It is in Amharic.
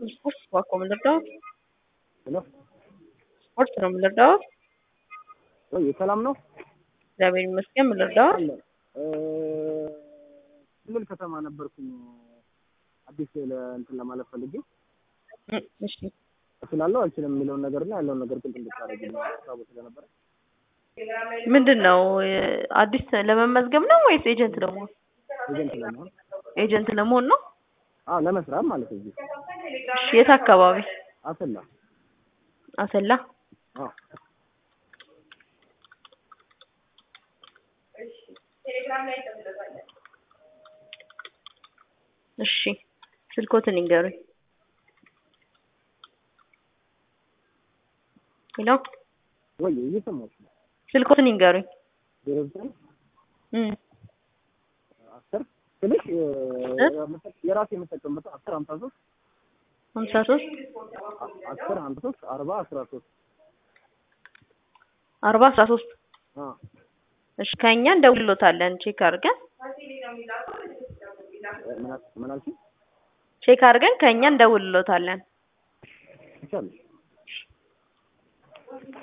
ስፖርት እባክዎ ምን ልርዳዎት? ሄሎ ስፖርት ነው ምን ልርዳዎት? ወይ ሰላም ነው? እግዚአብሔር ይመስገን ምን ልርዳዎት? አለ እ ክልል ከተማ ነበርኩኝ አዲስ ለእንትን ለማለት ፈልጌ እ እሺ እችላለሁ አልችልም የሚለውን ነገር እና ያለውን ነገር ግልጽ እንድታደርግልኝ ሀሳቡ ስለነበረ ምንድን ነው አዲስ ለመመዝገብ ነው ወይስ ኤጀንት ለመሆን? ኤጀንት ለመሆን ኤጀንት ለመሆን ነው? አዎ ለመስራት ማለት ነው። እዚህ እሺ የት አካባቢ? አሰላ አሰላ አዎ እሺ ስልኮትን ይንገሩኝ። ሄሎ ወይ እየሰማሁሽ ነው። ስልኮትን ይንገሩኝ። ዜሮ ዘጠኝ እም አስር ስልሽ የራሴ የምጠቀምበት አስር ሀምሳ ሶስት ሀምሳ ሶስት አስር ሀምሳ ሶስት አርባ አስራ ሶስት አርባ አስራ ሶስት አዎ እሺ ከእኛ እንደውልሎታለን ቼክ አድርገን ምን አል- ምን አልሽኝ? ቼክ አድርገን ከእኛ እንደውልሎታለን። ይቻላል